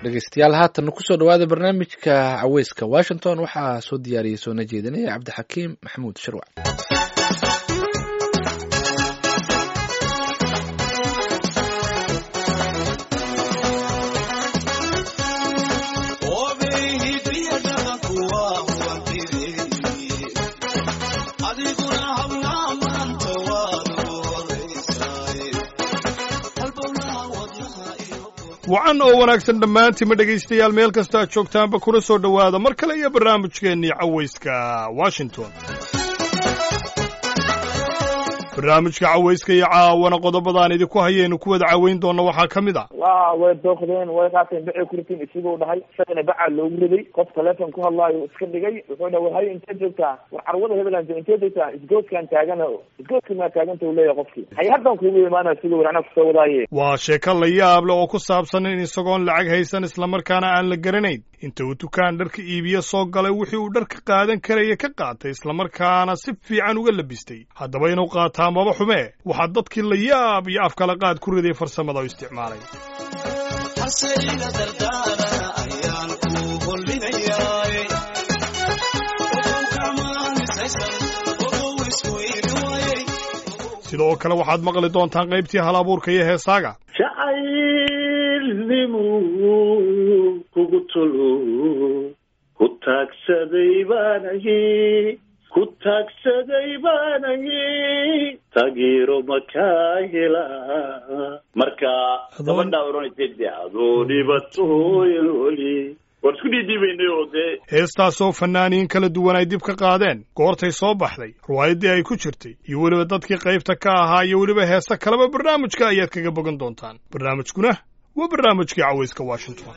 dhegeystayaal haatan kusoo dhawaada barnaamijka caweyska washington waxaa soo diyaariyey soona jeedinaya cabdixakiim maxamuud sharwac wacan oo wanaagsan dhammaantiinma dhegaystayaal meel kasta aad joogtaanba kuna soo dhowaada mar kale iyo barnaamijkeennii cawayska washington barnaamijka cawayska iyo caawana qodobadaan idinku hayaynu ku wada caweyn doonna waxaa ka mid a wa way dooqdeen way qaateen bacay ku ritiin isiguu dhahay isagana bacaa loogu riday qof taleefon ku hadlaayo iska dhigay wuxuu dhaha war hayo inteed joogtaa war carwada hebeland inteed joogtaa isgoodkaan taagana isgoodka maa taaganta uu leeyahay qofkii hay haddan kuugu imaanaya siguu war anaa kusoo wadaaye waa sheeko la yaab leh oo ku saabsan in isagoon lacag haysan islamarkaana aan la garanayn inta uu dukaan dharka iibiye soo galay wixii uu dharka qaadan karaya ka qaatay islamarkaana si fiican uga labistay haddaba inuu qaataa maba xumee waxaa dadkii la yaab iyo afkala qaad ku riday farsamada u isticmaalay sidoo kale waxaad maqli doontaan qaybtii hal abuurka iyo heesaaga jacaylnimu kugu tulo ku taagsaday baanahi ku taagsaday baanahi taageero makaa hela marka gabadhaa oranaysa adoo dhibatooyan weli waan isku dhiidhiibaynay oo dee heestaasoo fannaaniin kala duwan ay dib ka qaadeen goortay soo baxday riwaayaddii ay ku jirtay iyo weliba dadkii qaybta ka ahaa iyo weliba heese kaleba barnaamijka ayaad kaga bogan doontaan barnaamijkuna waa barnaamijkii cawayska washington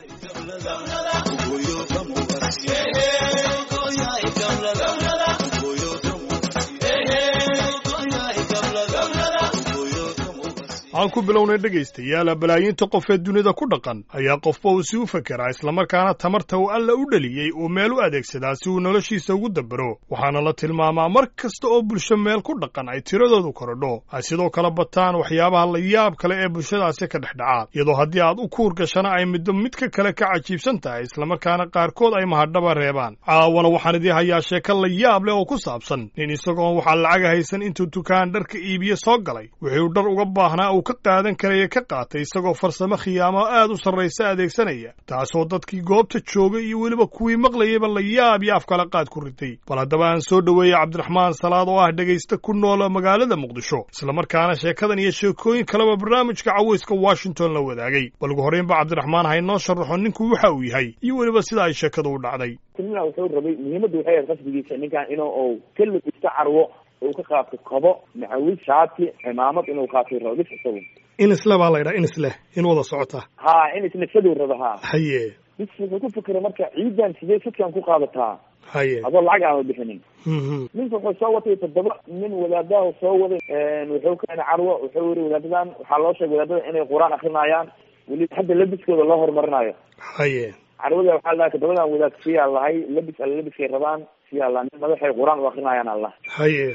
aan ku bilownay dhegaystayaal balaayiinta qof ee dunida ku dhaqan ayaa qofba uu si u fekeraa islamarkaana tamarta uu alla u dheliyey uu meel u adeegsadaa si uu noloshiisa ugu dabero waxaana la tilmaamaa mar kasta oo bulsho meel ku dhaqan ay tiradoodu korodho ay sidoo kale bataan waxyaabaha la yaab kale ee bulshadaasi ka dhex dhacaa iyadoo haddii aad u kuur gashana ay middo midka kale ka cajiibsan tahay islamarkaana qaarkood ay mahadhaba reebaan caawana waxaan idii hayaa sheeko la yaab leh oo ku saabsan nin isagoon waxaa lacaga haysan intuu dukaan dharka iibiye soo galay wuxuu dhar uga baahnaa uu ka qaadan karaya ka qaatay isagoo farsamo khiyaamo aad u sarraysa adeegsanaya taasoo dadkii goobta joogay iyo weliba kuwii maqlayayba la yaab iyo afkala qaad ku ritay bal haddaba aan soo dhoweeyey cabdiraxmaan salaad oo ah dhegaysta ku noola magaalada muqdisho islamarkaana sheekadan iyo sheekooyin kaleba barnaamijka cawayska washington la wadaagay bal ugu horreynba cabdiraxmaan ha inoo sharaxo ninku waxa uu yahay iyo weliba sida ay sheekadu u dhacday timina wuxuu rabay muhiimadda waxay ahayd qasdigiisa ninkan inuu uu ka labisto carwo uu ka qaato kobo macawis shaati cimaamad inuu qaatay rabo bis isagu in isle baa la ydhaha in isleh in wada socota ha in isnafsaduu rabo ha haye bis wuxuu ku fikira marka ciidan sidee sidkan ku qaadataa haye adoo lacag aama bixinin mhm ninka wuxuu soo watay toddoba nin wadaadaha soo waday wuxuu keenay carwo wuxuu yiri wadaadadan waxaa loo sheegay wadaadada inay qur-aan akrinayaan weliba hadda labiskooda loo horumarinayo haye carwada waxaa lahay toddobadan wadaad siyaa lahay labis alla labiskay rabaan siyaa la nin madaxay qur-aan u akrinayaan allah haye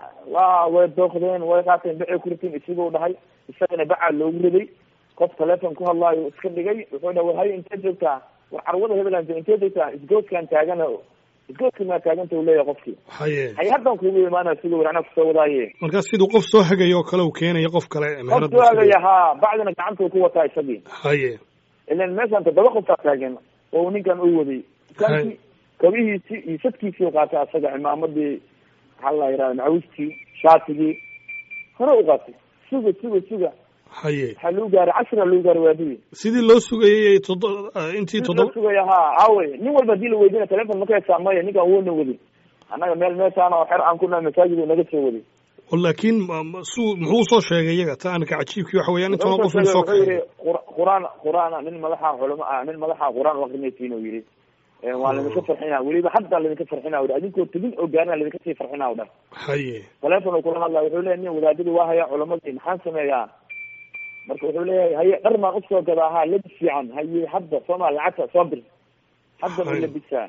wa way dooqdeen way qaateen bacay ku ritiin isiguu dhahay isagana bacaa loogu riday qof taleefon ku hadlaayo iska dhigay wuxuu dhaha war hayo inteed joogtaa war carwada hebeland inteed joogtaa isgoodkaan taagana isgoodka maa taaganta uu leeyahay qofkii haye hay haddan kuugu imaanaya siguu war anaa kusoo wadaaye markaas siduu qof soo hagayo oo kale uu keenayo qof kale qof meherad soo hagaya haa bacdina gacanta uu ku wataa isagii haye ilan meeshaan toddoba qoftaa taagan oo uu ninkan u waday dukaanki kabihiisi iyo sadkiisii u qaatay asaga cimaamadii maxaa la yidhahda macawistii shaatigii hore u qaatay suga suga suga haye waxaa lagu gaaray cashira lagu gaaray waadidii sidii loo sugayay todo intii loo toddoba sugaya ha aawey nin walba hadii la weydina telefon ma ka hesaa maya ninkan woona wadi annaga meel meeshaan oo xer aan ku nahay masaajid uu naga soo waday oo laakiin ma- ma- suu muxuu soo sheegay iyaga ta anka cajiibkii waxa weeyaan intoona qof wuxuu soo wuxuu yidhi kaxeeyo qur- quraan quraan nin madaxa culamo ah nin madaxa quraan u akrinaysiin uu yidhi Eh, waa laydinka farxinaa weliba hadda laydinka farxinaa udh adinkoo tegin oo gaarina laydinka sii farxinaa u dhah haye telefon uu kula hadlaya wuxuu leeyahy nin wadaadadii waa haya culamadii maxaan sameeyaa marka wuxuu leeyahay haye dhar maan usoo gadaa ha labis fiican haye hadda sooma lacagta soo bir hadda ma Haye. labisaa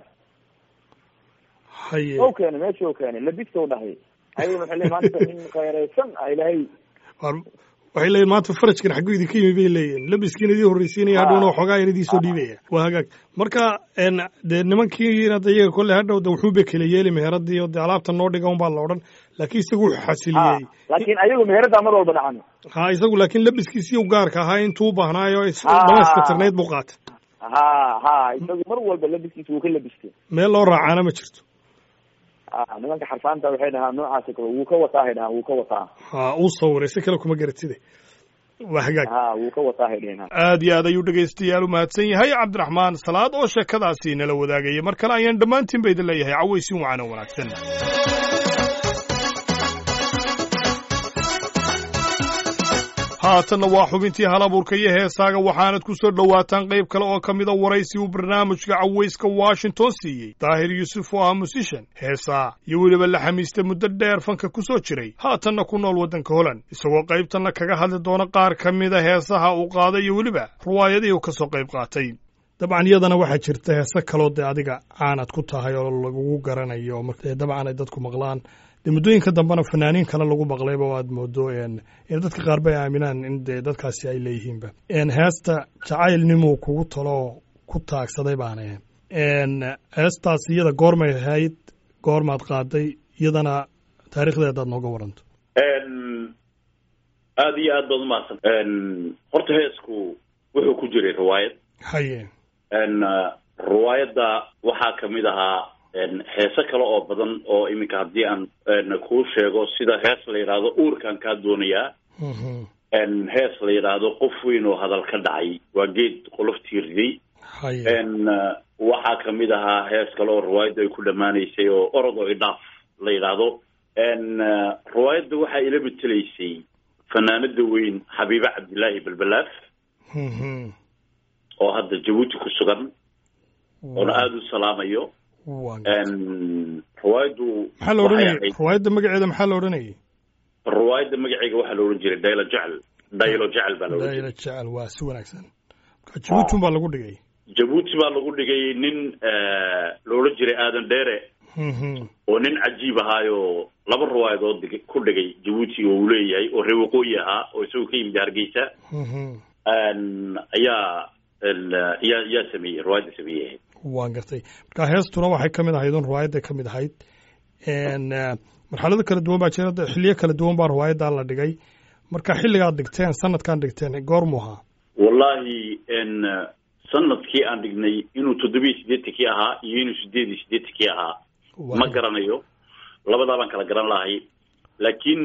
haye o keenay meesha u keenay labiska u dhahay haye wuxuu leeyahy maanta nin khayraysan ah ilaahay war waxay leeyihin maanta farajkan xagguu idinka yimi bay leeyihin labiskiin idii horreysiinaya hadhowna waxoogaa yar idii soo dhiibaya waa hagaag marka dee nimankiina de iyaga kolley hadhow de wuxuuba kala yeeli meheradii oo dee alaabta noo dhiga un baa la odhan laakiin isagu wuxuu xasiliyey laakiin ayagu meherada mar walba dhacan ha isagu laakiin labiskiisii u gaarka ahaa intuu u baahnaayo dhamayska tirnayd buu qaatay ha ha isagu mar walba labiskiisa wuu ka labistay meel loo raacaana ma jirto nimanka xarfaanta waxay dhahaan noocaasi kale wuu ka wataa hay dhahaan wuu ka wataa ha uu sawiray si kale kuma garatide waa hagaag ha wuu ka wataa hay dhehen aad iyo aad ayuu dhegaystayaal u mahadsan yahay cabdiraxmaan salaad oo sheekadaasi nala wadaagaya mar kale ayaan dhammaantiin ba idin leeyahay cawaysin wacan oo wanaagsan haatanna waa xubintii halabuurka iyo heesaaga waxaanad ku soo dhowaataan qayb kale oo ka mida waraysi uu barnaamijka cawayska washington siiyey daahir yuusuf oo ah musishan heesaa iyo weliba la xamiista muddo dheer fanka ku soo jiray haatanna ku nool waddanka holland isagoo qaybtanna kaga hadli doona qaar ka mida heesaha uu qaaday iyo weliba ruwaayadihii uu ka soo qayb qaatay dabcan iyadana waxaa jirta heese kaloo dee adiga caanad ku tahay oo lagugu garanayo marka dabcan ay dadku maqlaan dee muddooyinka dambena fanaaniin kale lagu maqlayba o aad moodo in dadka qaar bay aaminaan in dee dadkaasi ay leeyihiinba heesta jacaylnimuu kugu taloo ku taagsaday baana heestaas iyada goormay ahayd goormaad qaaday iyadana taarikhdeedaad nooga waranto aada iyo aad baad umahadsan horta heesku wuxuu ku jiray riwaayad haye riwaayadda waxaa kamid ahaa heese kale oo badan oo iminka haddii aan kuu sheego sida hees la yidhaahdo uurkaan kaa doonayaa hees la yidhaahdo qof weyn oo hadal ka dhacay waa geed qoloftii riday waxaa kamid ahaa hees kale oo riwaayadda ay ku dhammaanaysay oo orod oo idhaaf la yidhaahdo riwaayadda waxaa ila matelaysay fanaanada weyn xabiibe cabdillaahi balbalaaf oo hadda jabuuti ku sugan oona aada u salaamayo riwaayaddu maxaa la odhanayay riwaayadda magaceeda maxaa la odhanayay riwaayadda magaceega waxaa la odhan jiray daylo jecel daylo jecel baa la odhan daylo jecel waa si wanaagsan marka jabuuti baa lagu dhigay jabuuti baa lagu dhigay nin la odhan jiray aadan dheere oo nin cajiib ahaayo laba riwaayadood dig ku dhigay jabuuti oo uu leeyahay oo reer waqooyi ahaa oo isagoo ka yimid hargeysa ayaa yaa yaa sameeyey riwaayadda sameeyey waan gartay marka heestuna waxay ka mid ahayd un riwaayadday ka mid ahayd marxalado kala duwan baa jira xiliyo kala duwan baa riwaayaddaa la dhigay marka xilligaad dhigteen sanadkaan dhigteen goormu ahaa wallahi sanadkii aan dhignay inuu toddobiyo siddeetankii ahaa iyo inuu sideed iyo siddeetankii ahaa ma garanayo labadaa baan kala garan lahay laakiin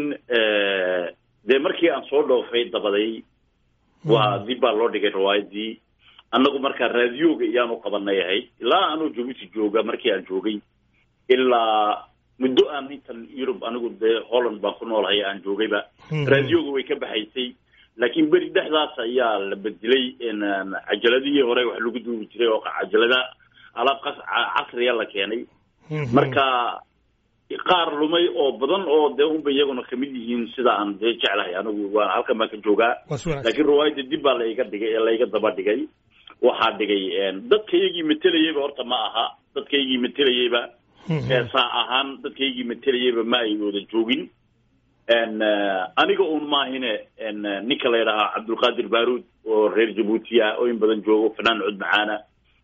dee markii aan soo dhoofay dabaday waa dib baa loo dhigay riwaayaddii annagu markaa raadiyooga iyaanu qabanay ahayd ilaa anuu jabuuti jooga markii aan joogay ilaa muddo aan intan yurub anigu dee holland baan ku noolahay aan joogayba raadiyooga way ka baxaysay laakiin beri dhexdaas ayaa la bedelay cajaladihii hore wax lagu duubi jiray oo cajalada alaab casriya la keenay marka qaar lumay oo badan oo dee unba iyaguna kamid yihiin sida aan dee jeclahay anigu waan halkan baan ka joogaa laakiin riwaayadda dib baa laiga dhigay ee laiga daba dhigay waxaa dhigay dadkaygii matelayeyba horta ma aha dadkaygii matelayeyba saa ahaan dadkaygii matelayeyba ma ay wada joogin aniga un maahine ninka la yidhahaa cabdulqaadir baruud oo reer jabuuti ah oo in badan joogo fanaan cud macaana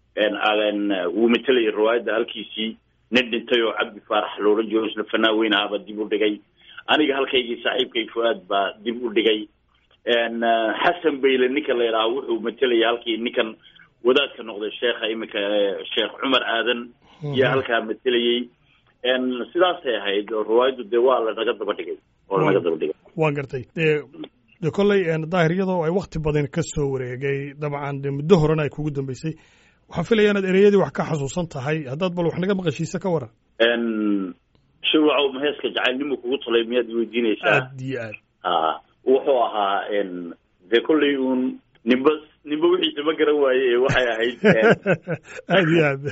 wuu matelayay riwaayadda halkiisii nin dhintay oo cabdi faarax loodhan jiro isna fanaan weyn ahaaba dib u dhigay aniga halkaygii saaxiibkay fu-aad baa dib u dhigay xasan bayle ninka la yidhaha wuxuu matelaya halkii ninkan wadaadka noqday sheekha iminka sheekh cumar aadan iyo halkaa matelayey sidaasay ahayd oo riwaayaddu dee waa lanaga daba dhigay oo lanaga daba dhigay waa gartay dee dee kolley daahir iyadoo ay wakti badan ka soo wareegay dabcan dee muddo horena ay kugu dambeysay waxaan filaya inaad ereyadii wax ka xasuusan tahay haddaad bal wax naga maqashiisa ka waran shirwacow maheeska jacaylnimu kugu talay miyaad weydiinaysaa aad iyo aad a wuxuu ahaa dee kolley uun nimba nimba wixiisa ma garan waaye ee waxay ahayd aad iyo aad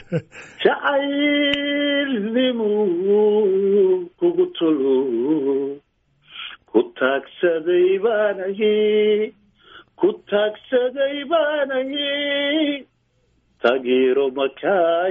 jacaylnimu kugu tolo ku taagsaday baanahi ku taagsaday baanahi taageero makaa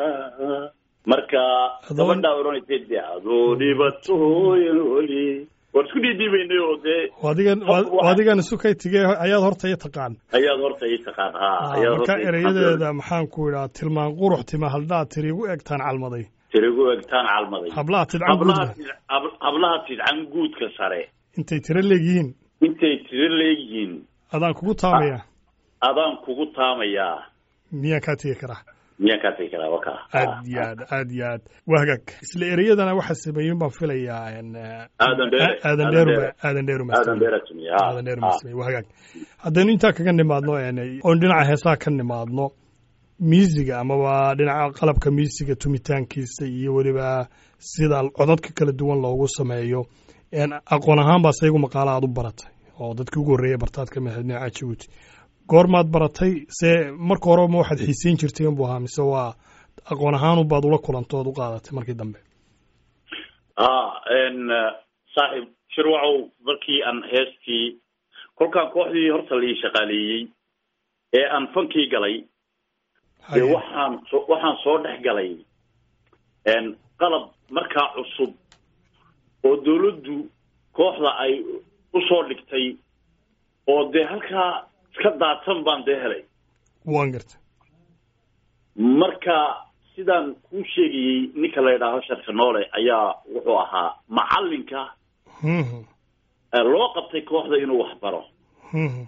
helaa marka gabadhaa odhanaysa de adoo dhibatooyin oli waan isku dhiidhiibaynay oo dee adigan adigan isu kay tigee ayaad horta i taqaan ayaad horta ii taqaan ha ayaad marka horta ii taqaan. erayadeeda maxaan ku idhaa tilmaan qurux tima haldhaa tiri igu egtaan calmaday tirigu egtaan calmaday hablaha tidcan hablaha guudka tid- hab- hablaha tidcan guudka sare intay tiro leegyihiin intay tiro leeyihiin adaan kugu taamaya adaan kugu taamayaa miyaan kaa tegi karaa miyaan kaa tegi karaa waka aad iyo aad aad iyo aad waa hagaag isla ereyadana waxaa sameeyen baan filayaa en, eh, Aadan Dheere. aadan Aadan dheeru Dheere. aadan dheeru aadan beera tumiye ha aadan dheeru ha. masmey waa hagaag haddaynu intaa kaga nimaadno en, oon dhinaca heesaha ka nimaadno miisiga amaba dhinaca qalabka miisiga tumitaankiisa iyo weliba sida codadka kala duwan loogu sameeyo en, aqoon ahaan baa saygu maqaalo aad u baratay oo dadkii ugu horreeyay bartaad ka mid ahayd dhinaca jabuuti goormaad baratay se marka hore ma waxaad xiiseyn jirtay inbuu ahaa mise waa aqoon ahaan baad ula kulantay ood u qaadatay markii dambe ha n saaxiib shirwacow markii aan heestii kolkaan kooxdii horta la ii shaqaaleeyey ee aan fankii galay dee Haye. waxaan so- waxaan soo dhex galay n qalab markaa cusub oo dawladdu kooxda ay usoo dhigtay oo dee halkaa iska daadsan baan dee helay waan gartay marka sidaan kuu sheegayey ninka la yidhaaho sharka noole ayaa wuxuu ahaa macalinka Mhm, ee loo qabtay kooxda inuu wax baro mhm.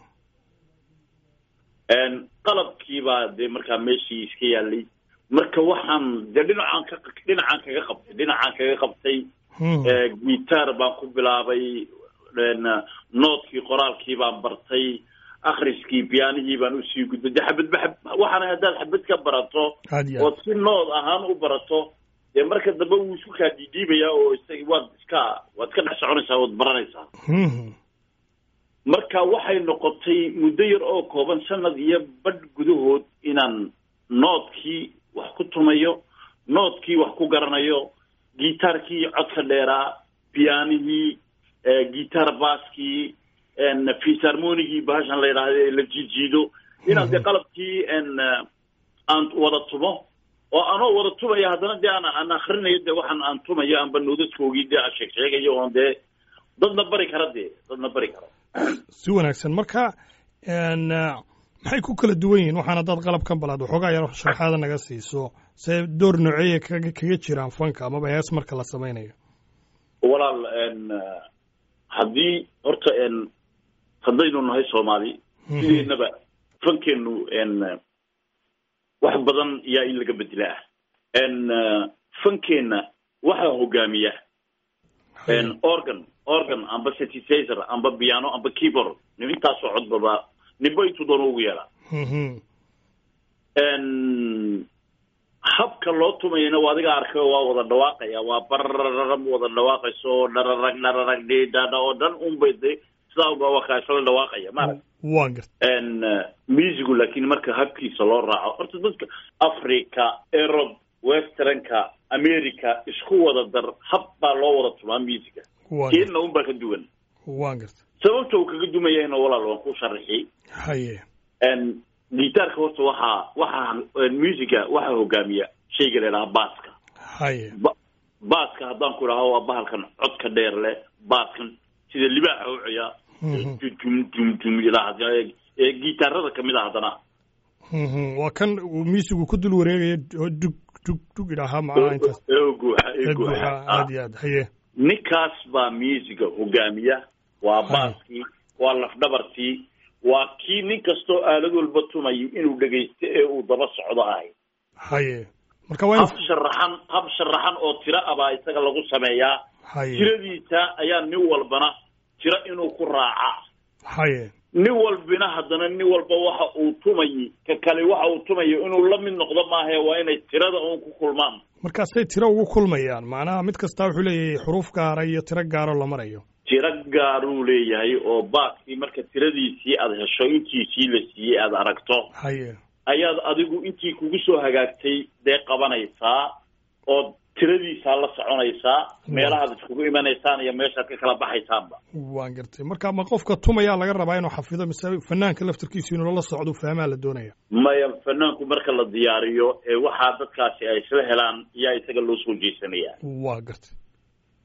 qalabkii baa dee markaa meeshii iska yaalay marka waxaan dee dhinacaan ka dhinacaan kaga qabtay dhinacaan kaga qabtay Mhm. guitar baan ku bilaabay noodkii qoraalkii baan bartay akhriskii biyaanihii baan usii gudbay dee xabadba xab waxaana haddaad xabad ka barato aad iyo aad ood si nood ahaan u barato dee marka dambe wuu isku kaa dhiidhiibayaa oo isag waad iska waad iska dhex soconaysaa waad baranaysaa Mhm. marka waxay noqotay muddo yar oo kooban sanad iyo badh gudahood inaan noodkii wax ku tumayo noodkii wax ku garanayo gitaarkii codka dheeraa piyaanihii gitar baaskii fisarmonigii bahashan la yidhaahdo ee la jiijiido inaan dee qalabkii n aan wada tumo oo anoo wada tumaya haddana dee aan aan akrinayo dee waxaan aan tumayo aanba noodadkoogii dee aan sheeg sheegayo oon dee dadna bari kara dee dadna bari karo si wanaagsan marka n maxay ku kala duwan yihiin waxaan haddaad qalabkan balaad waxoogaa yar sharaxaada naga siiso see door nooceeya kaga kaga jiraan fanka amaba hees marka la samaynayo walaal n haddii horta n haddaynu nahay soomaali sideednaba fankeenu n wax badan yaa in laga bedelaa n fankeenna waxaa hogaamiya n organ organ amba synthesizer amba piano amba keyboard nin intaasoo codbaba ninba intuu doono ugu yeelaa Mhm. n habka loo tumayana waa adiga arkay waa wada dhawaaqaya waa barararm wada dhawaaqayso dhararag dhararag dhidhadha oo dhan unbay de sidaa unba waa kaasala dhawaaqaya maarag waan gartay n musicu laakiin marka habkiisa loo raaco horta dadka africa erob westernka america isku wada dar hab baa loo wada tumaa musica waan gartay keenna unbaa ka duwan waan gartay sababta uu kaga duman yahayna walaal waan ku sharaxi haye n gitaarka horta waxaa waxaa musica waxaa hogaamiya shayga la idhaha baaska haye ba- baaska haddaan ku idhaho waa bahalkan codka dheer leh baaskan sida libaaxa u ciyaa Mhm. dum dum dum ilaa ee gitaarada kamid a haddana Mhm. waa kan uu miisigu ku dul wareegaya oo dug dug dug idhaahaa macnaha intaas ee guuxa ee ee guuxa buuxa Ah. aad iyo aad haye ninkaas baa musica hogaamiya waa Hay. baaskii waa lafdhabartii waa kii nin kastoo aalad walba tumayo inuu dhegaysto ee uu daba socdo ahay haye marka waa in hab sharaxan hab sharaxan oo tiro ah baa isaga lagu sameeyaa haye tiradiisa ayaa nin walbana tiro inuu ku raacaa haye nin walbina haddana nin walba waxa uu tumayay ka kale waxa uu tumayo inuu la mid noqdo maahae waa inay tirada uun ku kulmaan markaasay tiro ugu kulmayaan macnaha mid kastaa wuxuu leeyahay xuruuf gaara iyo tiro gaaro la marayo tiro gaaruu leeyahay oo baaskii marka tiradiisii aada hesho intiisii la siiyey aada aragto haye ayaad adigu intii kugu soo hagaagtay dee qabanaysaa oo tiradiisaa la soconaysaa meelahaad iskugu imanaysaan iyo meeshaad ka kala baxaysaanba waan gartay marka ma qofka tumayaa laga rabaa inuu xafido mise fanaanka laftarkiisu inuu la socdo fahmaa la doonaya maya fanaanku marka la diyaariyo ee waxaa dadkaasi ay isla helaan yaa isaga loo soo jeesanaya waa gartay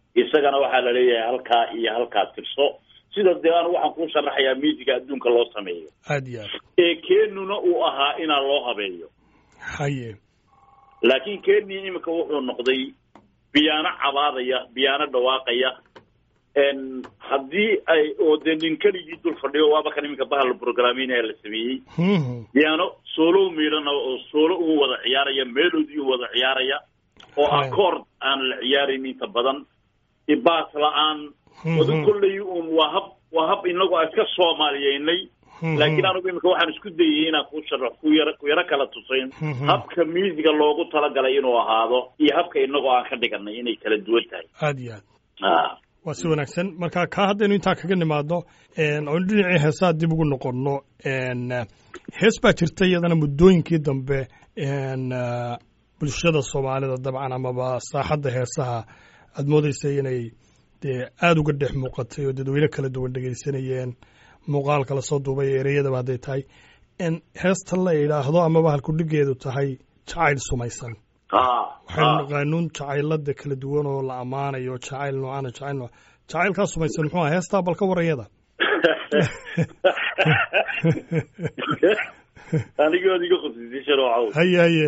isagana waxaa la leeyahay halkaa iyo halkaa tirso sida dee anu waxaan kuu sharaxayaa miisiga adduunka loo sameeyo aad iyo aad ee keenuna uu ahaa inaa loo habeeyo haye laakiin kenya iminka wuxuu noqday biyaano cabaadaya biyaano dhawaaqaya n haddii ay oo dee nin keligii dul fadhiyo waaba kan iminka bahal programinaya la sameeyey Mhm. biyaano soolo miidhana oo soolo un wada ciyaaraya melody un wada ciyaaraya oo Hai. accord aan la ciyaarayn inta badan ibaas la-aan Mhm. wada kolley un waa hab waa hab inagu aan iska soomaaliyeynay Mhm. laakiin anigu iminka waxaan isku dayay inaan ku sharax ku yaro ku yaro kala tusayn Mhm. habka miisiga loogu talagalay inuu ahaado iyo habka inagoo aan ka dhiganay inay kala duwan tahay aad iyo aad ah waa si wanaagsan marka kaa haddaynu intaa kaga nimaadno oon dhinacii heesaa dib ugu noqonno n hees baa jirta iyadana muddooyinkii dambe n bulshada soomaalida dabcan amaba saaxadda heesaha aad moodaysay inay dee aada uga dhex muuqatay oo dadweyne kala duwan dhegaysanayeen muuqaalka lasoo duubay ee ereyadaba hadday tahay n heesta la idhaahdo amaba halkudhigeedu tahay jacayl sumaysan ah waxaynu ah naqaanuun jacaylada kala duwan oo la ammaanayo jacayl noocaana jacayl nooc jacaylkaa sumaysan muxuu aha heestaa balka warayada anigood iga khusisay sharoocow haye haye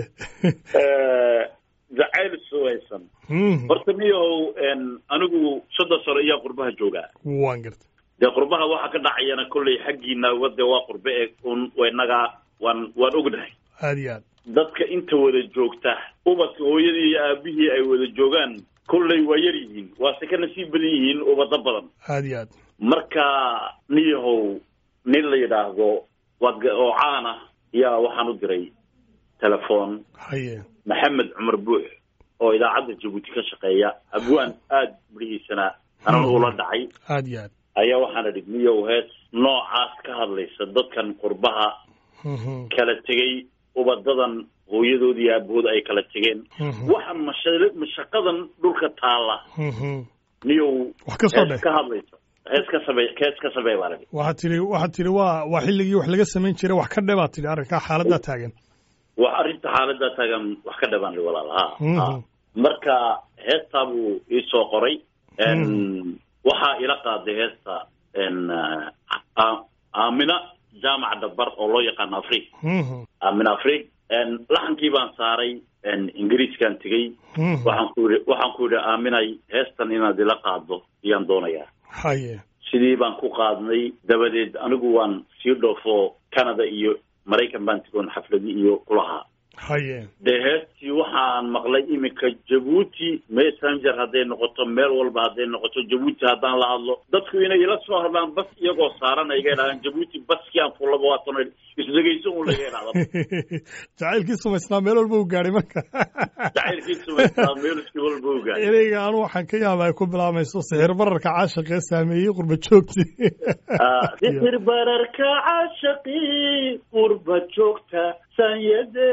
jacayl suwaysan Mhm. horta miyahow n anigu soddon sano iyaa qurbaha joogaa waan garta dee qurbaha waxa ka dhacayana kolley xaggiina wade waa qurbe e un inaga waan waan ognahay aad iyo aad dadka inta wada joogta ubadka hooyadii iyo aabihii ay wada joogaan kolley waa yar yihiin waase ka nasiib badan yihiin ubado badan aad iyo aad marka niyahow nin la yidhaahdo waad ga- oo caan ah yaa waxaan u diray telefoon haye maxamed cumar buux oo idaacadda jabuuti ka shaqeeya abwaan aada midhihiisana anan ula dhacay aad iyo aad ayaa waxaana dhig niyow hees noocaas ka hadlaysa dadkan qurbaha Mhm. kala tegey ubadadan hooyadood iyo aabahood ay kala tegeen Mhm. waxa masha- mashaqadan dhulka taalla Mhm. niyow wax ka soo hees dheh ka hadlaysa hees ka samey hees ka samey baa la dhig waxaad tidhi waxaad tidhi waa waa xilligii wax laga samayn jiray wax ka dhe baad tidhi arrinkaa xaaladdaa taagan wax arrinta xaaladda taagan wax ka dhabaan li walaal ha Mhm. ha. marka heestaa buu iisoo qoray n waxaa ila qaaday heesta n a- aamina jaamac dabar oo loo yaqaano afrig Mhm. aamina afrig n laxankii baan saaray n ingiriiskaan tegey Mhm. waxaan ku yidhi waxaan ku yidhi aaminay heestan inaad ila qaaddo ayaan doonayaa haye sidii baan ku qaadnay dabadeed anigu waan sii dhoofo canada iyo maraykan baan tegoon xafladi iyo kulahaa haye dee heestii waxaan maqlay iminka jabuuti messenger hadday noqoto meel walba hadday noqoto jabuuti haddaan la hadlo dadku inay ila soo hadlaan bas iyagoo saaran ay iga idhahdaan jabuuti baskii aan fullaba waa tan isdhegayso un laga idhahda jacaylkii sumaysnaa meel walba u gaadhay marka jacaylkii sumaystaa meelskii walba ogaa ereyga anu waxaan ka yaaba ay ku bilaamayso sixir bararka caashiqee saameeyey qurba joogti sixir bararka caashaqii qurba joogta sanyade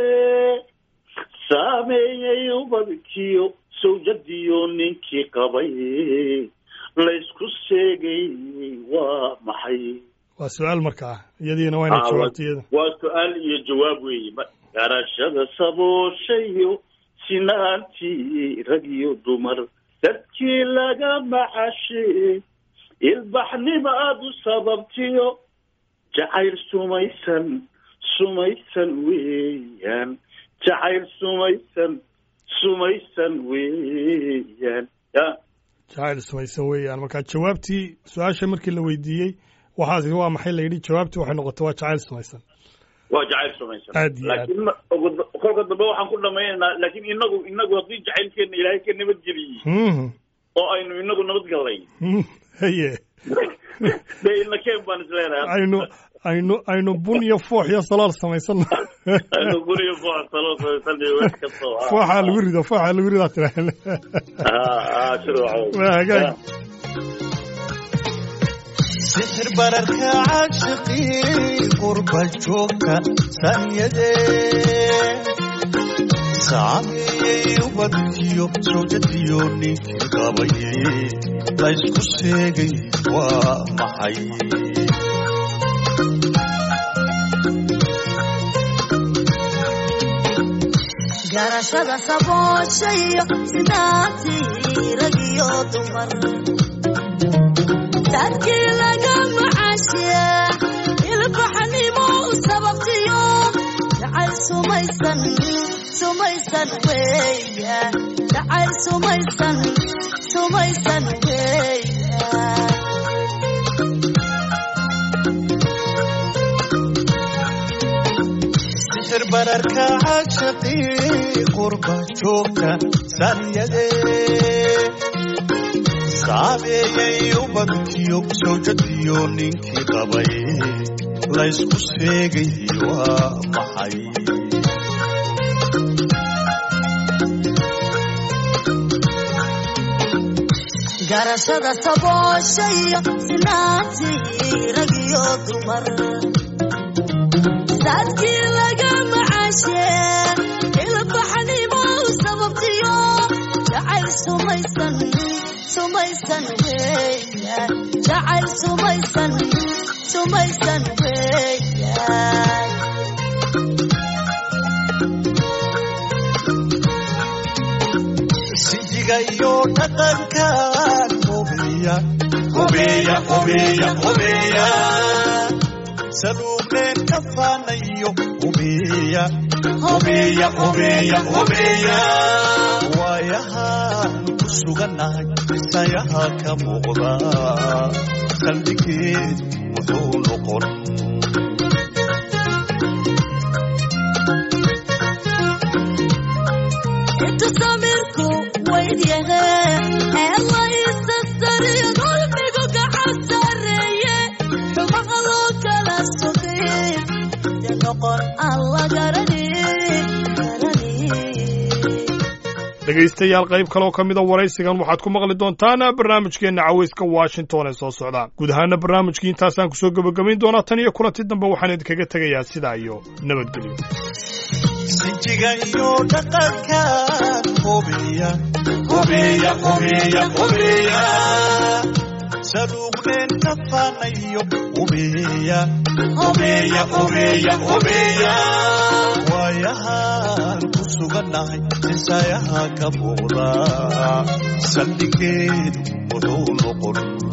saameeyey ubadkiyo sawjadiyo ninkii qabay laysku sheegay waa maxay waa su-aal markaa iyadiina waa inay Ah, jawaabto iyada waa su-aal iyo jawaab weeye Ma- garashada sabooshayo sinaantii rag iyo dumar dadkii laga macashe ilbaxnima aad u sababtiyo jacayl sumaysan sumaysan weeyaan jacayl sumaysan sumaysan weeyaan ya jacayl sumaysan weeyaan marka jawaabtii su-aasha markii la weydiiyey waxaas waa maxay la yidhi jawaabtii waxay noqotay waa jacayl sumaysan waa jacayl sumaysan Aad iyo aad. laakiin ma- ugu- kolka dambe waxaan ku dhamaynaynaa laakiin inagu inagu haddii jacaylkeena ilaahay ka nabadgeliyey Mhm. oo aynu inagu nabadgallay Mhm. haye dee ilnakeen baan isleenahay aynu aynu aynu bun iyo foox iyo salaal samaysano aynu guriga foox salo samaysanay wax kastoo ah. fooxaa lagu rido fooxaa lagu ridaa tiraaheen Ah, ah, shirwacow. Waa hagaag. sixir bararka caashaqii qurba joogka sanyade saameeyey ubadkiyo sawjadiyo ninkii qabay laysku sheegay waa maxay garashada sabooshayo sidaati rag iyo dumar dadkii laga macaashiya ilbaxnimo u sababtiyo jacayl sumaysan sumaysan weya jacayl sumaysan sumaysan weya sixir bararka cashaqii qurba joogta saryade saabeeyay ubadkiyo sawjadiyo ninkii qabay laysku sheegay waa maxay garashada saboosha iyo sinaantii rag iyo dumar dadkii laga macaashe ilbaxnimo u sababtiyo jacayl sumaysan sumaysan weya jacayl sumaysan sumaysan weya sijiga iyo dhaqankan hubiya hubiya hubiya hubiya saluuqeen ka faanayo hubiya hubiya hubiya hubiya waayahaan ku sugannahay isayaha ka muuqda qalbigeed wuxuu noqon intu samirku weydyahe ee la isastariyo dulmigu gacan sareeye xumaha loo kala sugay de noqon aan la garani garani dhegaystayaal qayb kaloo ka mida waraysigan waxaad ku maqli doontaan barnaamijkeenna cawayska washington ee soo socda guud ahaana barnaamijkii intaasaan kusoo gebagabayn doonaa tan iyo kulanti dambe waxaan idinkaga tegayaa sidaa iyo nabadgelyo sijiga iyo dhaqankan hubiya hubiya hubiya hubiya saluuqneen ka faanayo hubiya hubiya hubiya hubiya waayahaan ku sugannahay isayaha ka muuqda saldhigeedu wuxuu noqon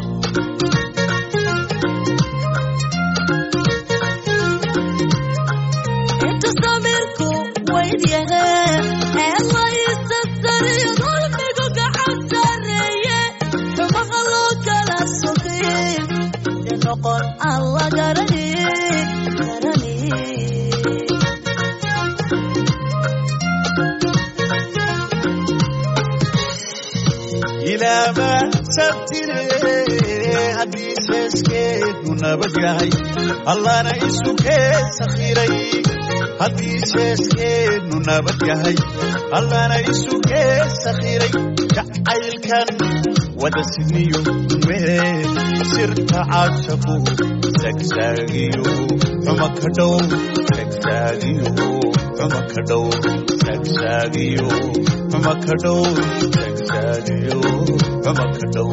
intu samirku weydyahe ee la isastariyo dulmigu gacan sareeye xumaha loo kala sugay de noqon aan la garani garani ilaama sabtire haddii seeskeedu nabad yahay allana isu kee sakhiray haddii seeskeedu nabad yahay allana isu kee sakhiray jacaylkan wada sidniyo mee sirta caashaqu sagsaagiyo xuma ka dhow sagsaagiyo xuma ka dhow sagsaagiyo xuma ka dhow sagsaagiyo xuma ka dhow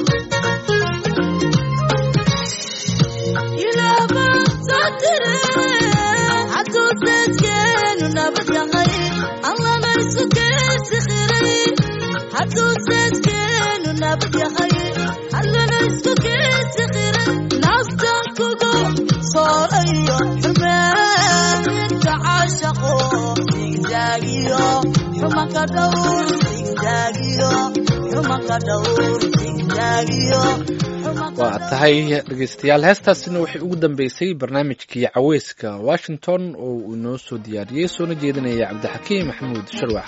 ilaaba satire hadduu seeskeenu nabad yahay allana isu keesi khiray hadduu seeskeenu nabad yahay allana isku keesi khiray nafta kugu soolayo xumeenta caashaqo sigzaagiyo xumanka dhowr sigzaagiyo xumanka dhowr sigzaagiyo waa tahay dhegeystayaal heestaasina waxay ugu dambeysay barnaamijkii caweyska washington oo uu inoo soo diyaariyey soona jeedinaya cabdixakiim maxamuud sharwax